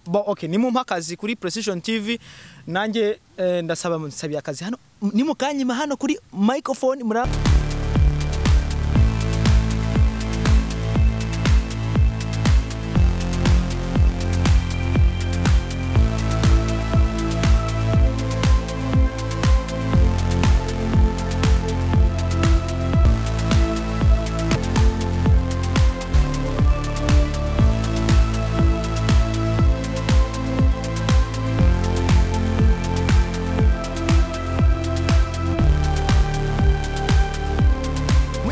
bo okay nimumpa akazi kuri Precision TV nanjye eh, ndasaba musabiye akazi hano nimukanyima hano kuri microphone mura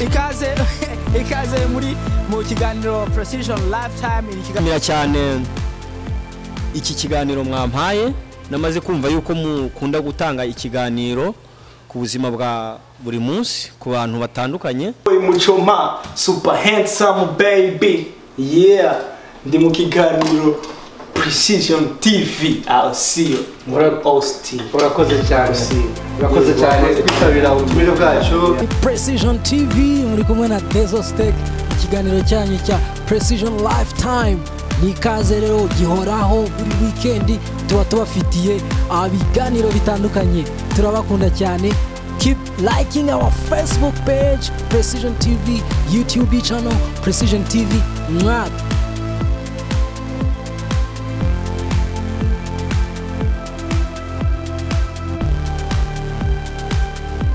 ikaze ikaze muri mu kiganiro Precision Lifetime ni ikiganiro nshimira cyane iki kiganiro mwampaye namaze kumva yuko mukunda gutanga ikiganiro ku buzima bwa buri munsi ku bantu batandukanye muchoma super handsome baby yeah ndi mu kiganiro precision tv i'll see you muri austin urakoze cyane urakoze cyane kwitabira ubutumire bwacu Precision TV muri kumwe na Tezo Steak ikiganiro cyanyu cya Precision Lifetime ni ikaze rero gihoraho buri weekend tuba tubafitiye ah, ibiganiro bitandukanye turabakunda cyane keep liking our Facebook page Precision TV YouTube channel Precision TV mwaka